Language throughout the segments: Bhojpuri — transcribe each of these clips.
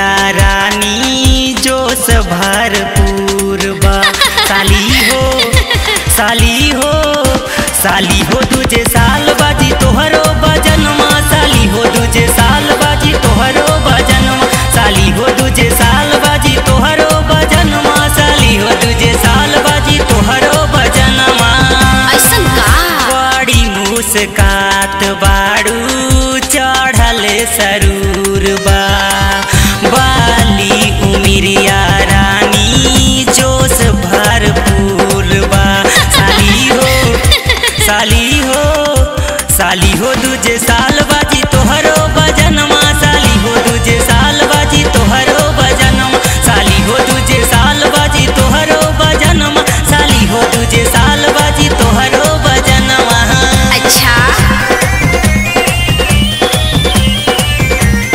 उमिरिया रानी जोश भरपूर बा साली हो साली हो साली हो तुझे साल बाजी तोहरो बजनमा साली हो तुझे साल बाजी तोहरो बजनमा साली हो तुझे साल बाजी तोहरो बजनमा साली हो तुझे साल बाजी तोहरो बजनमा ऐसन का बड़ी मुस्कात बाड़ू चढ़ल सरूर बा बाली उमिरिया रानी जोश भरपूर बा साली हो साली हो साली हो तुझे साल बाजी तोहरो बजनमा साली हो तुझे साल बाजी तोहरो बजनमा साली हो तुझे साल बाजी तोहरो बजनमा साली हो तुझे साल बाजी तोहरो बजनमा अच्छा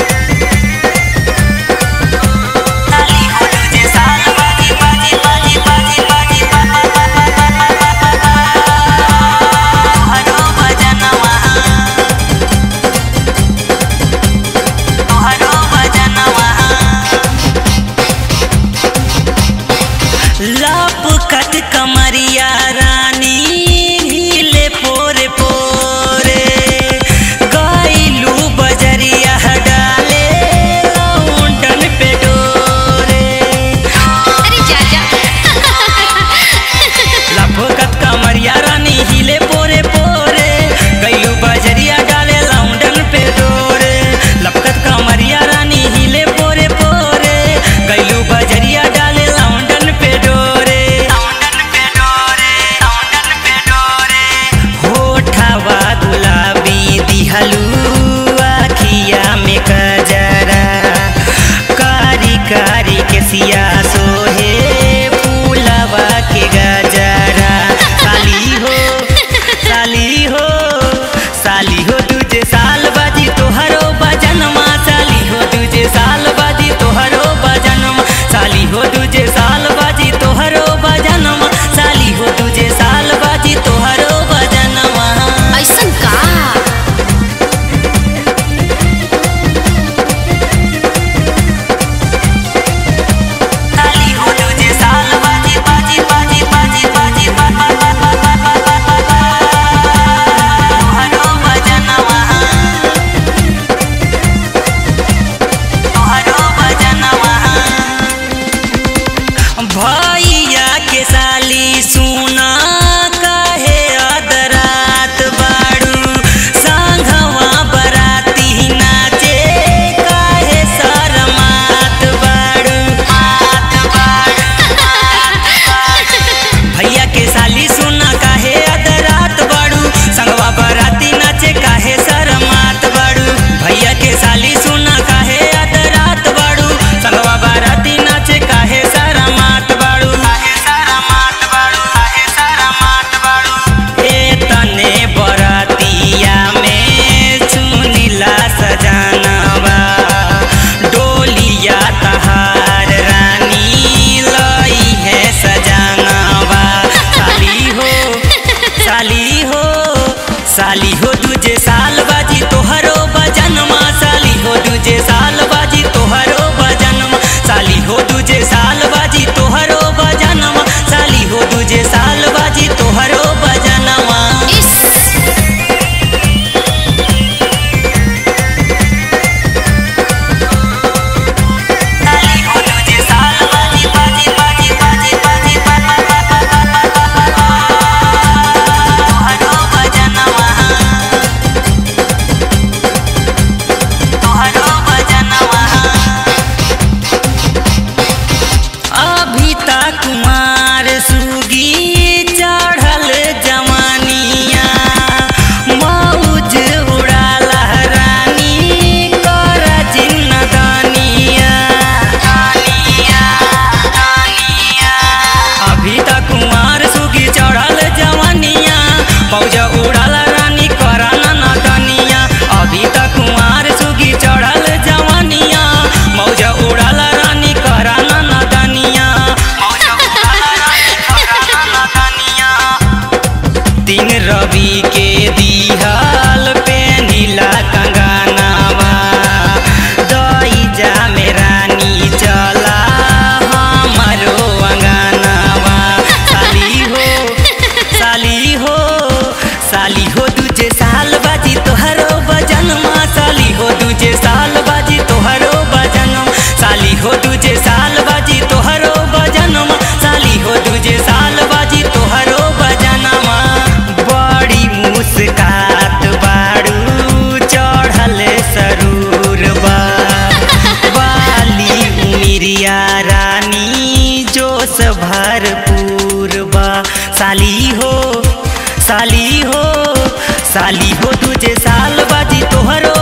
साली हो साली हो साली हो तुझे साल बाजी तोहरो